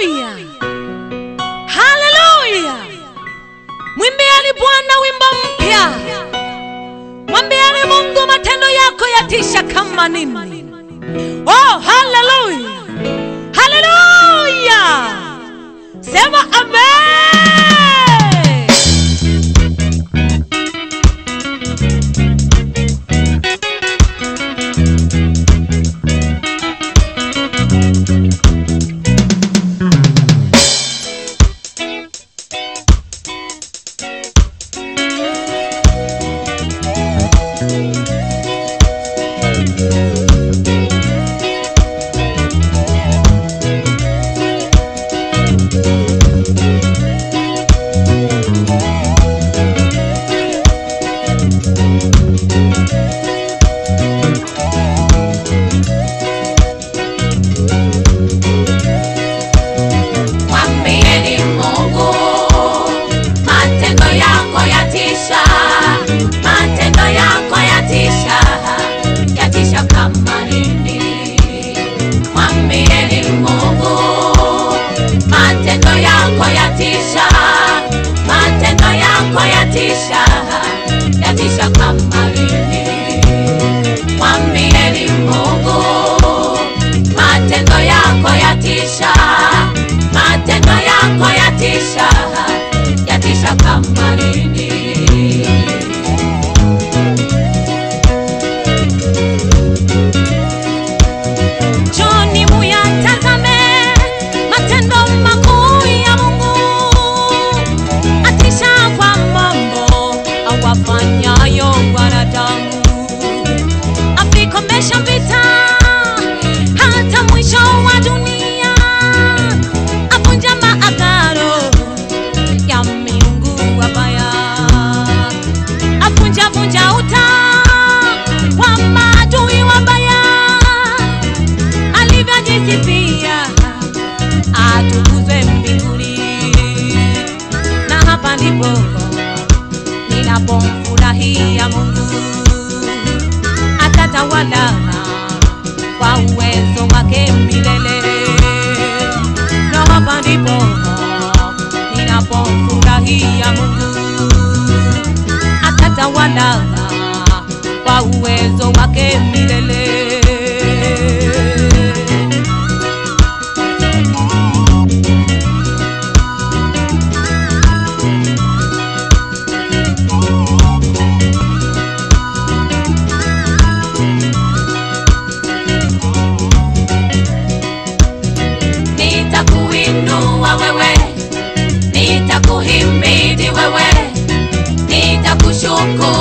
haleluya haleluya mwimbieni bwana wimbo mpya mwambieni mungu matendo yako yatisha kama nini oh haleluya haleluya sema amen Mwambieni Mungu, matendo yako yatisha, matendo yako yatisha, yatisha kama nini. Mwambieni Mungu, matendo yako yatisha, matendo yako yatisha, yatisha kama nini. Mwambieni Mungu, matendo yako yatisha, matendo yako yatisha, yatisha kama nini. Njoni muyatazame matendo makuu ya Mungu, atisha kwa mambo awafanyayo wanadamu, avikomesha vita hata mwisho wa dunia, avunja maagano ya miungu wabaya, avunja vunja uta wa maadui wabaya alivyojisifia atukuzwe mbinguni, na hapa ndipo ninapomfurahia Mungu, atatawala kwa uwezo wake milele, na hapa ndipo ninapomfurahia Mungu, atatawala kwa uwezo wake milele. Nitakuinua wewe, nitakuhimidi wewe, nitakushukuru